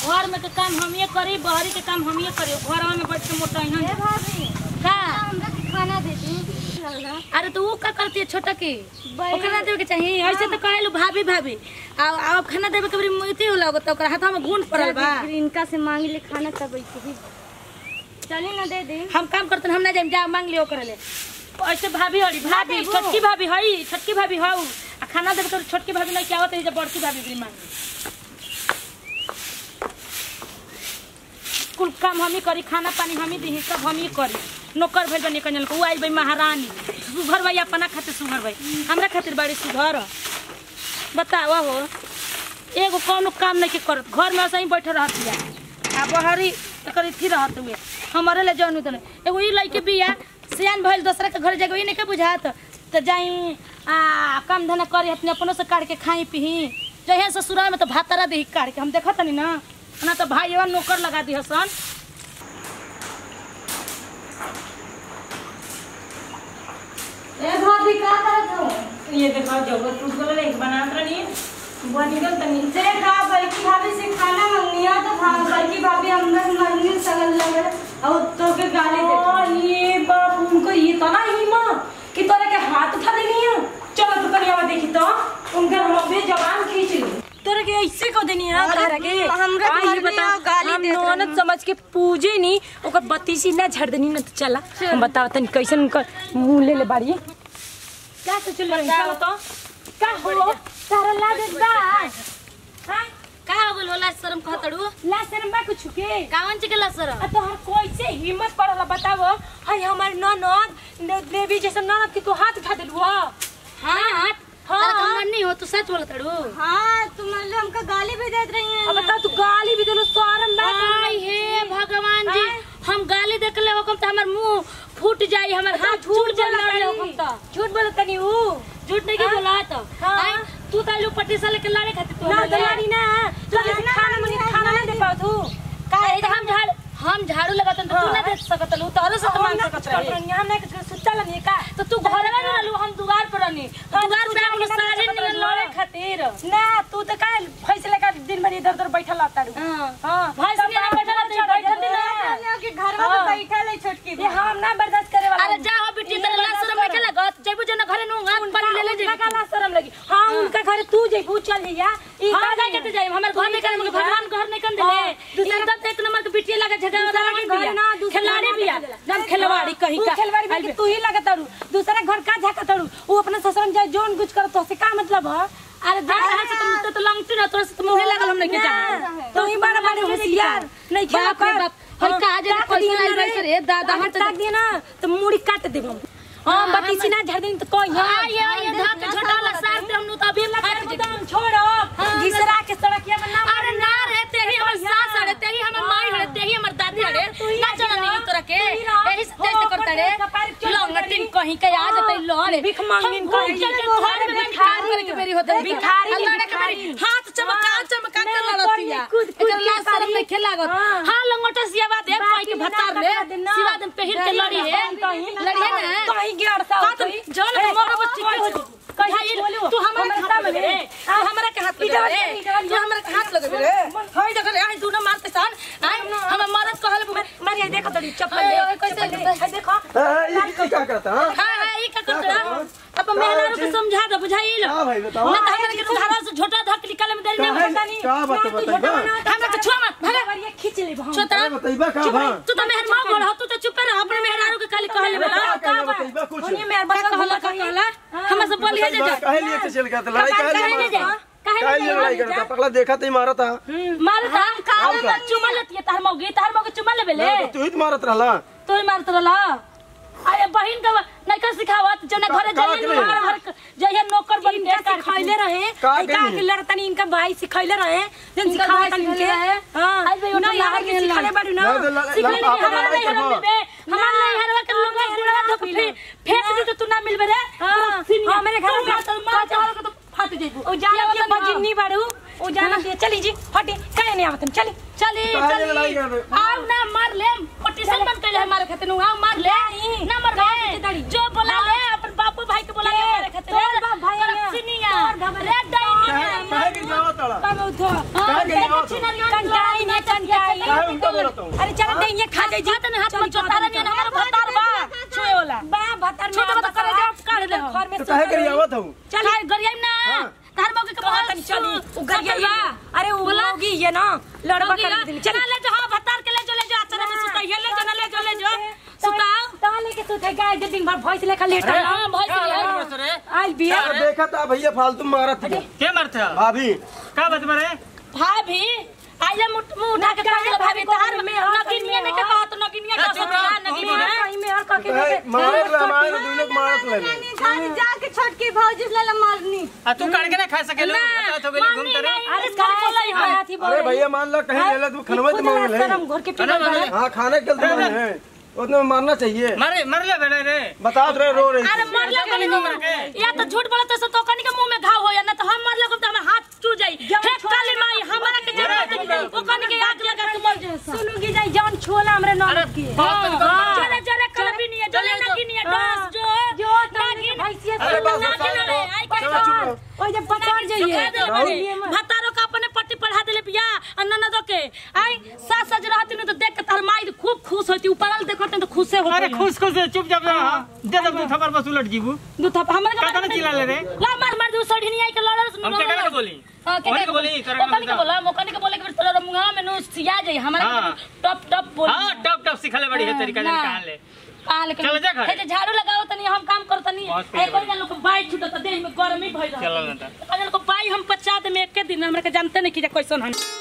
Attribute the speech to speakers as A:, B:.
A: घर में के काम हम ये करी बहरी के काम हम ये करी घर में बैठ के मोटा
B: ए
A: ही
B: भाभी
A: का
B: हमरा के खाना दे दी लगा
A: अरे तो वो का करती है छोटा की
B: बैगन-
A: वो खाना देवे के चाहिए ऐसे तो कहलू भाभी भाभी आ अब खाना देवे के बड़ी मुइती होला तो ओकरा हाथ में गुण पड़ल बा
B: फिर इनका से मांग ले खाना तब ही चली ना दे दे
A: हम काम करते हम ना जाए जा मांग लियो करे ले ऐसे भाभी हड़ी भाभी
B: देबो।
A: छोटकी भाभी हई छोटकी भाभी हऊ आ खाना देवे तो छोटकी भाभी नहीं क्या होते है जब बड़की भाभी भी मांग कुल काम हम ही करी खाना पानी हम ही दी सब हम ही करी नौकर भइल बनी कन्या को उ आई भाई महारानी सुघर भाई अपना खातिर सुघर भाई हमरा खातिर बड़ी सुघर बतावा हो एगो कौनो काम नहीं के करत घर में ऐसे ही बैठे रहत बिया आ बहरी तकर थी रहत हुए हमारे ले जौन उतने एगो ई लइके बिया सियान भइल दूसरा के घर जाके ई नहीं के बुझात तो जाई आ काम धंधा करी अपने अपनों से काट के खाई पी जहे ससुराल में तो भातारा देही काट के हम देखत नहीं ना ना तो भाई एवं नौकर लगा दी हसन
B: ए भाभी का करत हो
A: ये देखो जगत टूट गल एक बनात रही बनी गल तनी
B: से का बल्कि भाभी से खाना मंगनिया तो खा बल्कि भाभी अंदर मंगनी सगल लगे और तो के गाली दे
C: हाँ, ये बाप उनको ये तो ना हिम्मत कि तोरे के हाथ उठा देनी है चलो तो करिया देखी तो उनके हम अपने जवान खींच ली तोरे के ऐसे को देनी है
B: अरे,
C: तारा के
B: हमरा
C: आ,
B: घर
C: ये
B: में
C: बता
B: आओ, गाली
C: हम
B: देत
C: नौनत
B: रहनी।
C: समझ के पूजे नहीं ओकर बत्तीसी ना झड़ देनी ना तो चला हम बताओ तनी कैसन उनका मुंह ले ले बाड़ी क्या से चल रही चलो तो का हो तारा लागे बा हां
A: का हो गल होला शर्म कहतड़ू
C: ला शर्म बा कुछ के
A: कावन चिकला शर्म
C: आ तो हम कैसे हिम्मत पड़ला बताओ हाय हमार ननद देवी जैसे ननद के तू हाथ उठा देलू हो
A: हाँ
C: हाँ।
A: हाँ कमर नहीं हो तू सच बोलतड़ू
B: हां तुम लोग हमका गाली भी देत रही हैं
C: अब बता तू गाली भी देलू शर्म बा
A: आय हे भगवान जी हम गाली देखले हो तो हमर मुंह फूट जाई हमर हाथ छूट
C: झूठ
A: जाई
C: बोला
A: हो तो
C: झूठ बोलत तनी ऊ
A: झूठ नहीं के बोला तो
C: हाँ।
A: आय तू तालू पट्टी से लेके लड़े खातिर तू
C: ना
A: हमर ले।
C: दलानी ना तू जैसे खाना मनी खाना ना दे पाओ तू
A: का है हम झाड़ हम झाड़ू लगातन तो तू ना दे सकत लू तोरे से तो मांग सकत रहे
C: हम ना कुछ सुतल नहीं का
A: तो तू घर में ना लू हम दुआर पर रहनी
C: हाँ,
A: दुआर
C: तू
A: पे हम
C: जाके
A: सारे
C: ना
A: निकल
C: सकत
A: लड़े
C: रहे।
A: खातिर
C: ना तू तो का फैसले का दिन भर इधर उधर बैठल रहता रू
A: हां
C: हां
A: भैंस के ना बैठल रहती, बैठल दिन
C: ना
B: के घर में तो
C: हाँ।
B: बैठा ले छोटकी
C: ये हम ना बर्दाश्त करे वाला
A: अरे जा हो बेटी तेरे लाश शर्म नहीं लगत जइबू जो ना घरे नु हाथ पानी ले ले
C: उनका
A: जेबू
C: का शर्म लगी हाँ उनका घर तू जइबू चल जइया ई
A: हम
C: का
A: का कहते जाई हमर घर नहीं करे भगवान घर नहीं कर देले
C: हाँ, दूसरा-
A: एकदम एक नंबर के बिटिया लगा झगड़ा
C: दूसरा
A: वाला
C: के
A: बिया
C: घर ना, दूसरा
A: खिलाड़ी
C: घर
A: बिया
C: ना
A: जब खिलवाड़ी कहीं
C: तू
A: का
C: खिलवाड़ी में कि तू ही लगत तारू दूसरा घर का झाका तारू वो अपना ससुर में जाए जोन कुछ करत तो से का मतलब है
A: अरे जा रहा से तुम तो लंगटी ना तोरा से तो मुंह लागल हम नहीं के जा
C: तो ही बड़ा बड़े होशियार नहीं खेला
A: बाप रे बाप। हई कहा जे पैसा लाइल बैठ रे, दादा, हम
C: हम
A: तो-
C: ताक दिए ना तो मुड़ी काट देब हम हां बत्ती सीना झड़ देनी तो कोई
A: हां ये ये धक छोटा वाला सार पे हम नु तो अभी फाट जेबू
C: एकदम छोड़ो घिसरा के सड़किया में ना
A: अरे ना रे तेही हमर सास अरे तेही हमर माई अरे तेही हमर दादी अरे ना चला नहीं तोरा के एही से तेज करता रे लंगटिन कहीं के आ जतै लड़े
C: भिख मांगनिन
A: हम
C: कहीं।
A: चल के घर में भिखारी करे के बेरी होते
C: भिखारी,
A: लड़े के बेरी
C: भिखारी।
A: हाथ चमका चमका के
C: नहीं,
A: लड़तिया
C: कूद- कूद
A: एकर
C: के
A: लाश शर्म
C: पारी।
A: नहीं खेला गत
C: हाँ।
A: हां लंगोटा सियावा दे पाई के
C: बाकी
A: भतार
C: ना
A: ले
C: कपड़ा देना।
A: सिवा दिन पहिर के लड़ी है लड़ी है ना
C: कहीं गिरता
A: का तो जौन मोर बच्ची के
C: कहीं
A: भाई, तू हमरा के हाथ लगे रे तू हमरा के हाथ लगे रे तू हमरा के हाथ लगे रे होय देख आई तू ना मारते सन आई हम मरद कहल
C: मारिया देखो तड़ी चप्पल
A: अरे,
C: ले
A: ओए, कैसे
C: है देखो
D: ये क्या करता है
A: हां हां ई का करतरा अब मेहनारू के समझा दे बुझाइल
D: हाँ भाई, बताओ।
A: ना तो हमरा के धारा से झोटा धक निकाले में देरी
D: का
A: ना
D: है?
A: पता नहीं
D: का बात है, बताइबा?
A: हमरा के छुआ मत भागा
C: भगवान खींच ले हम
A: छोटा
D: अरे बताइबा का
A: चुप
D: बा?
A: रह, तू तो मेहर मां बोल तू तो चुप रह अपने मेहरारू के खाली कहले
D: का
A: वाला
D: कहला बताइबा कुछ
C: उन्हीं में
A: का
C: बच्चा
A: कहला का कहला हमरा से बोलिए जे
D: बताइबा,
A: जा
D: काहे लिए चल गया था लड़ाई काहे लिए
A: काहे ले
D: मारा
A: जा
D: था काहे लिए लड़ाई करता पगला देखा तो ही मारा था
A: मार था का
D: हम का?
A: चुमा लेती है तार मौगी तार मौगी चुमा लेबे ले
D: ना, तो तू ही तो मारत रहला
A: तो ही मारत रहला अरे बहिन का नहीं का सिखावत जना घरे
D: का- का
A: जाइए
D: के
A: घर
D: नहीं?
A: घर जइए नौकर बन
C: इनका सिखाइले रहे
D: का
C: आई का
D: कही?
C: के लड़तनी इनका भाई सिखाइले रहे जन
A: इनका
C: सिखावा
A: भाई
C: तन इनके
A: सिखाइले रहे?
C: हां
A: आज भाई
C: ना
A: उठा
C: यहाँ
A: लाग
C: के
A: गेल
C: सिखाले
A: ला।
C: बाड़ी ना
D: ना, तो ल-
A: सिखले
D: ल-
A: नहीं
D: आपन
A: हमारा
D: लड़ाई
A: नहीं हरवा
D: करबो।
A: देबे हमारा नहीं हरवा के लोग गुड़ा धोक फे फेंक दी तो तू ना मिलबे रे
C: हाँ,
A: सीनिया।
C: हाँ, मेरे घर
A: तू
C: में
A: मार तो मार चावल के तो फाट जेबू
C: ओ जाना के बजिन्नी बाड़ू ओ जाना के चली जी हटे काहे नहीं आवतन चली
A: चली
D: काहे
A: चली
D: लड़ाई कर रहे?
A: आओ ना मार ले पटिशन बन के हमारे खातिर नु आओ मार ले ना मर गए जो बोला ले अपन बापू भाई के बोला ले हमारे खातिर
C: तोर बाप भाई
A: तोर
C: है।
A: सिनिया
C: तोर बाप
A: रे डाइनी
D: काहे काहे के जावत तड़ा
C: बाबू उठो
A: हां
D: काहे के जावत
A: छिनरिया
C: कंटाई ने जान के आई
D: काहे उनका बोलत हूँ
C: अरे चल दे ये खा जाई जी
A: हाथ में हाथ में चोतारा नहीं हमारा भतार बा छुए वाला
C: बा भतर में
A: छोटा बता करे जब काढ़ ले
C: घर में
D: तो काहे करी आवत हूँ
A: चल हाय गरियाई ना
D: हाँ।
A: तार मौके के
C: बहुत
A: बहुत
C: चली उ गरिया
A: बा
C: अरे उ
A: बोला?
C: होगी ये ना लड़वा कर दिन
A: चल ले जो हां भतार के ले जो ले जो अचानक में सुता ले जो ना ले जो ले जो सुताओ
C: ता लेके सुते गाय जे दिन भर भैंस लेखा लेटा
A: अरे हां भैंस ले
C: आइल बिया
D: अरे देखा था भैया फालतू मारत थी
E: के मरते हो
D: भाभी
E: का बात मरे
A: भाभी आइले मुठ मुंह उठा के पागल भाभी तहार में नगिन में ने के कहत नगिन में का सोचा नगिन में
C: कहीं में और कह
D: काहे
C: के
D: मारत ला मारत दुनो को मारत ले
B: खाली जाके छोटकी भौजी ले ले मारनी
E: आ तू काट के ना खा सकेलो
A: ना,
E: बता तो गेली घूम करे
A: अरे कल बोलै है
C: हाथी बोल
D: अरे भैया मान लो कहीं ले ले तू खनवा तो मांगे ले
C: हम घर के
E: खाना
C: पीछे
E: मांगे।
D: हाँ खाने के लिए मांगे हैं उतने में मारना चाहिए
E: मरे मर ले बेड़े रे
D: बता दे रो रही
A: अरे
D: थी।
A: मर ले
E: कहीं नहीं मर के।
A: या तो झूठ बोलत तो तो कनी के मुंह में घाव हो या ना तो हम मर ले तो हमें हाथ चू जाई फेंक काली माई हमरा के जरूरत नहीं ओ कनी के आग लगा के मर जाए
C: सुनुगी जाई जान छोला हमरे ननद की
A: चले चले कल भी नहीं है चले नगिन नहीं है डांस जो
C: जो तागी भैंसिया
D: अरे बस
A: ना
D: बस,
A: गिनले, आई के
D: चलो चुप रहो
C: ओए जब पकड़ जाइए
A: भतारो का अपने पट्टी पढ़ा देले पिया आ ननदो के आई सास सज रहती न तो देख के तार माई खूब खुश होती ऊपरल देखत तो खुशे होती
E: अरे खुश खुश चुपचाप रह दे दे तू थप्पड़ बस उलट जीबू
A: दू थप हमरे
E: का तने चिल्ला ले रे
A: ला मार मार दू सड़ी नहीं आई के लड़ल सुन
E: हम के करे बोली
A: हां के
E: ओनी के बोली, तोरा
A: ओकनी के
E: नाम
A: बोला मोकनी के बोले के तोरा मुंगा में नु सिया जाई हमरा
E: हाँ।
A: टप टप बोल
E: हां टप टप सिखले बड़ी है तरीका जन कहां ले
A: कहां लेके
E: चल जा घर।
A: हे जे झाड़ू लगाओ तनी हम काम कर तनी
E: बहुत
A: ए कोई लोग बाई छूटत देह में गर्मी भइल
E: चल ना
A: अगर को बाई हम पचा दे में एक दिन हमरा के जानते नहीं कि जे कैसन हन